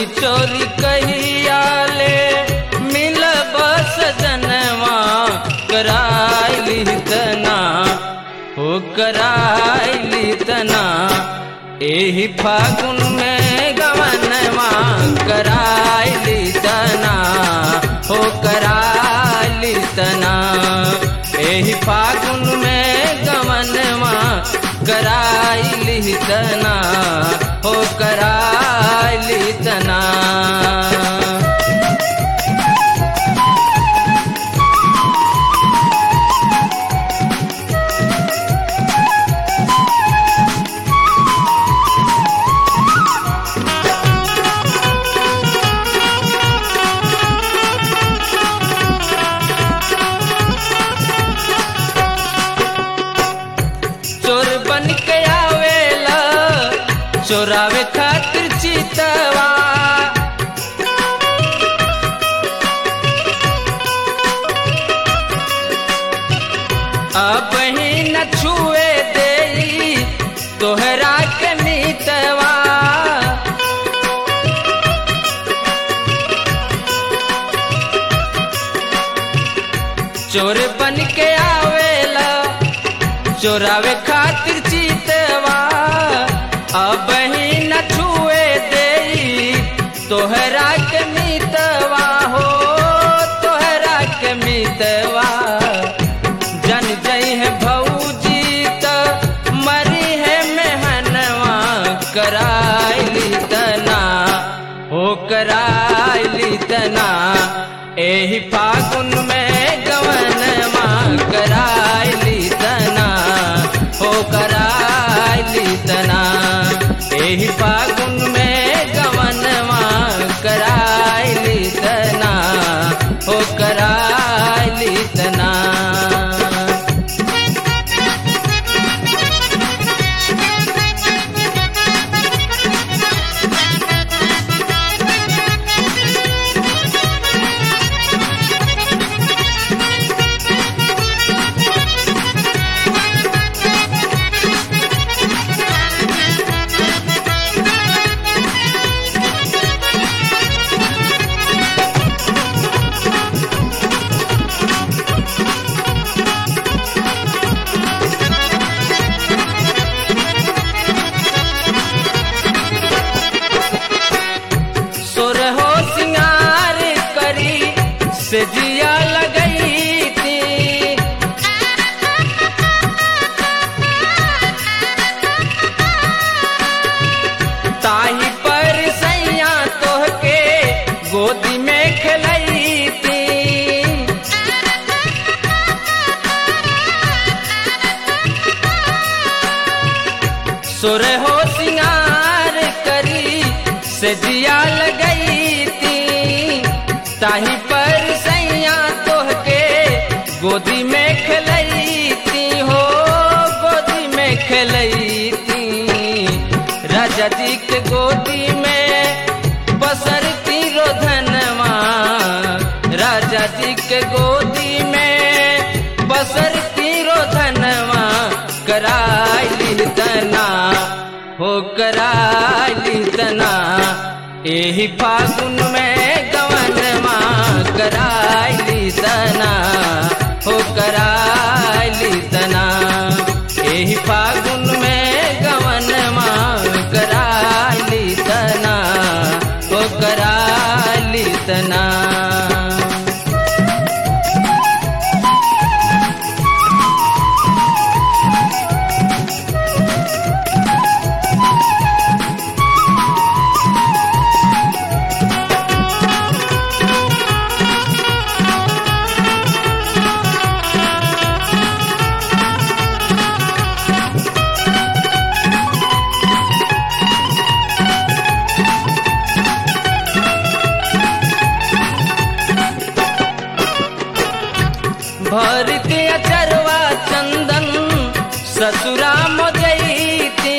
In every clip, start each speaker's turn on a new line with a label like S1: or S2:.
S1: चोरी चोरी कहिया ले मिल बस जनवा कराइली तना हो कराइली तना एही फागुन में गवनवा कराइली तना हो कराइली तना एही फागुन में गवनवा कराइली तना हो कराइली तना चोर बन के आवेला चोरावे खातिर चितवा अब ही न छुए दे तोहरा के मीतवा चोर बन के आवेला चोरावे खातिर चीतवा अब ही न छुए दे तोहरा के मीतवा हो तोहरा के मीतवा जन जई है भौजी त मरी है मेहनवा कराइली तना हो कराइली तना एही फागुन में गवनवा कराइली तना हो कराइली तना एही फागुन में गवनवा कराइली तना हो कराइली तना सुर हो सिंगार करी से जिया लगई थी ताही पर सैया तोहके गोदी में खेलई थी सुर हो सिंगार करी से जिया लगई थी ताही पर सैया तोहके गोदी में खेलई थी हो गोदी में खेलई थी राजा जी के गोदी में बसरती रोधनवा राजा जी के गोदी में बसरती रोधनवा कराइली तना हो कराइली तना एही फागुन में गवनवा कराइली तना हो कराइली तना एही फागुन में गवनवा कराइली तना हो कराइली तना भरती अचरवा चंदन ससुरा मोजैती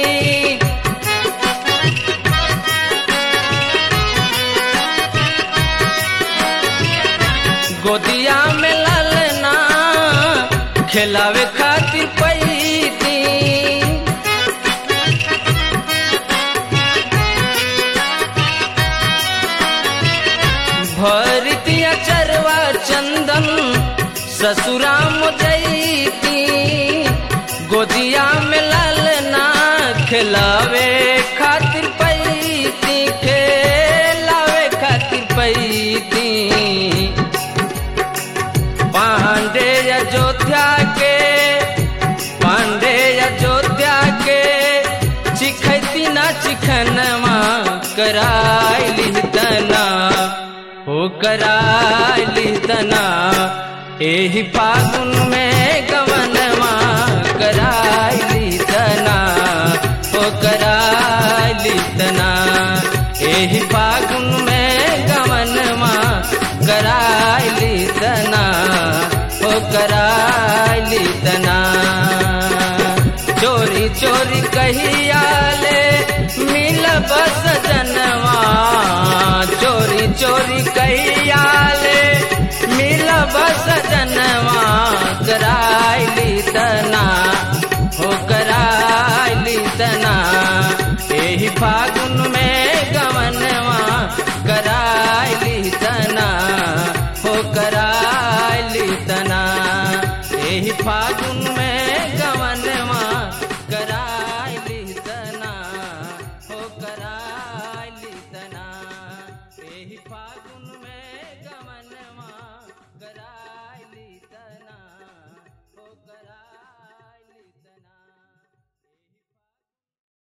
S1: गोदिया में ललना खिलावे खातिर पैती ससुराम जैती गोदिया में लालना खिलावे खातिर पैती खेलावे खातिर पैती पांडे अयोध्या के पांडे अयोध्या के चिखती ना चिखनवा कराइली तना हो कराइली तना एही फागुन में गवनवा कराइली तना हो कराइली तना एही फागुन में गवनवा कराइली तना हो कराइली तना चोरी चोरी कहिया ले मिल बस जनवा चोरी चोरी कहिया ले मिल बस जनवा कराइली तना हो कराइली तना एही फागुन में गवनवा कराइली तना हो कराइली तना एही फागुन में